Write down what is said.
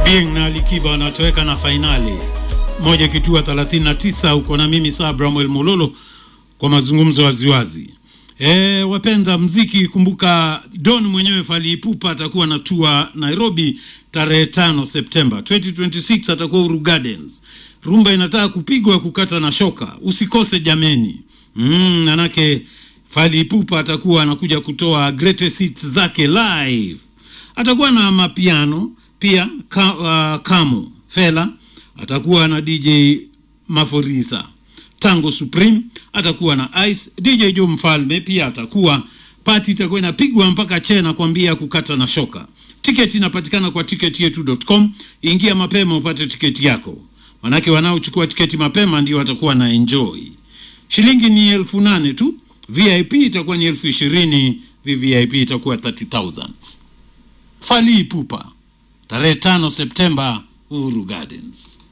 Bien na Alikiba wanatoweka na fainali moja kitua 39 uko na mimi saa Bramwel Mololo kwa mazungumzo waziwazi. E, wapenda mziki, kumbuka Don mwenyewe Fally Ipupa atakuwa na tua Nairobi tarehe 5 Septemba 2026, atakuwa Uru Gardens. Rumba inataka kupigwa kukata na shoka, usikose jameni. Mm, manake Fally Ipupa atakuwa anakuja kutoa greatest hits zake live. Atakuwa na mapiano pia ka, uh, Kamo Fela atakuwa na DJ Maforisa Tango Supreme atakuwa na Ice DJ Joe Mfalme pia atakuwa pati itakuwa inapigwa mpaka che na kuambia kukata na shoka. Tiketi inapatikana kwa ticketyetu.com. Ingia mapema upate tiketi yako, manake wanaochukua tiketi mapema ndio watakuwa na enjoy. Shilingi ni elfu nane tu, VIP itakuwa ni elfu ishirini VVIP itakuwa 30000 Fally Ipupa tarehe 5 Septemba, Uhuru Gardens.